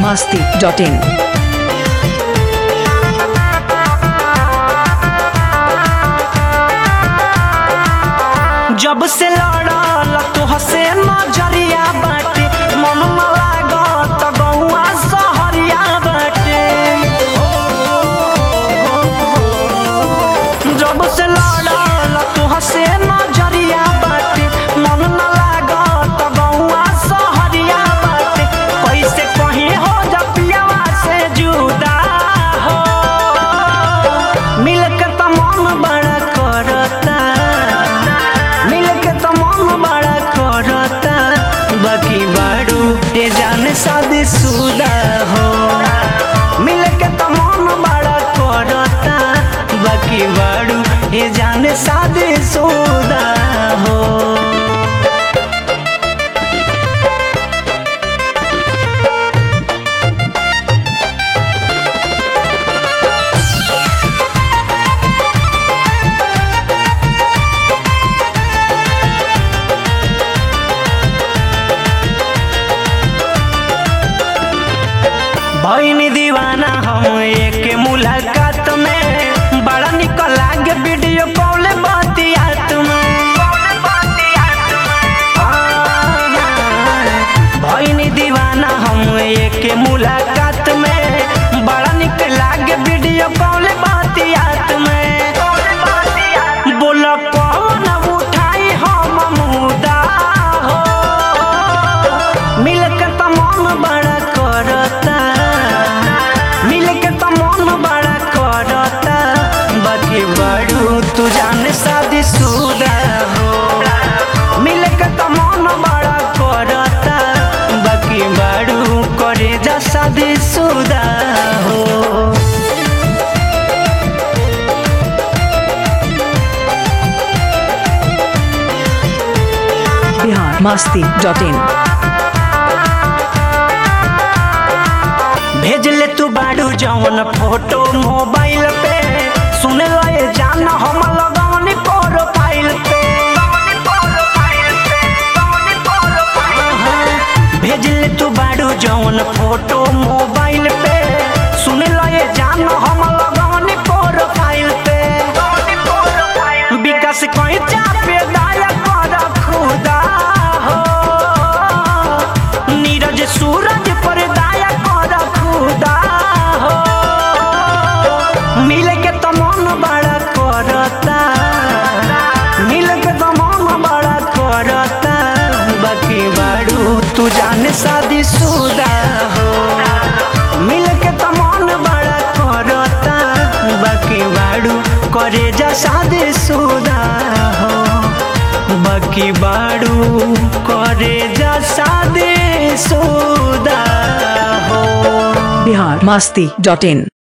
masti.in. जब से लड़ल तुहसे नजरिया बाटे मन में लागत गौआ सहरिया बाटे जब से लड़ल तुहसे नजरिया बाटे मन में लागत गौआ सहरिया बाटे कैसे कहीं हो जपियावा से जुदा हो मिल के त मन बड़ा करता मिल के त मन बड़ा करता बाकी बाड़ू ये जान शादी सुदा हो मिल के त मन बड़ा करता बाकी बाड़ू ये जान शादी सुदा हो भईनी दीवाना हम एक मुलाकात में बड़ा निक लागे वीडियो कॉल बातियात में भईनी दीवाना हम एक मुलाकात में बड़ा निक लागे वीडियो कॉल बातियात में बोल कौन उठाई हम मुदा हो मिल के त मन बड़ा करता मिल के त मन बड़ा करता बाकी बड़ू तू जान शादी सुदा हो मिल के त मन बड़ा करता बाकी बड़ू करे जा शादी सुदा हो Bihar masti.in. भेज ले तू बाड़ू जवन फोटो मोबाइल पे सुन ले जान हम लगवनी प्रोफाइल पे भेज ले तू बाड़ू जवन फोटो मोबाइल पे सुन ले जान हम लगवनी प्रोफाइल पे विकास कोई चापे दाया कर खुदा हो नीरज सूरज पर दाया कर खुदा हो मिल के तो मन बड़ा करता मिल के तो मन बड़ा करता बाकी बाड़ू तू जाने शादी सुदा हो मिल के तो मन बड़ा करता बाकी बाड़ू करे जा शादी सुदा हो बाकी बाड़ू करे जा शादी सुदा हो Bihar masti.in.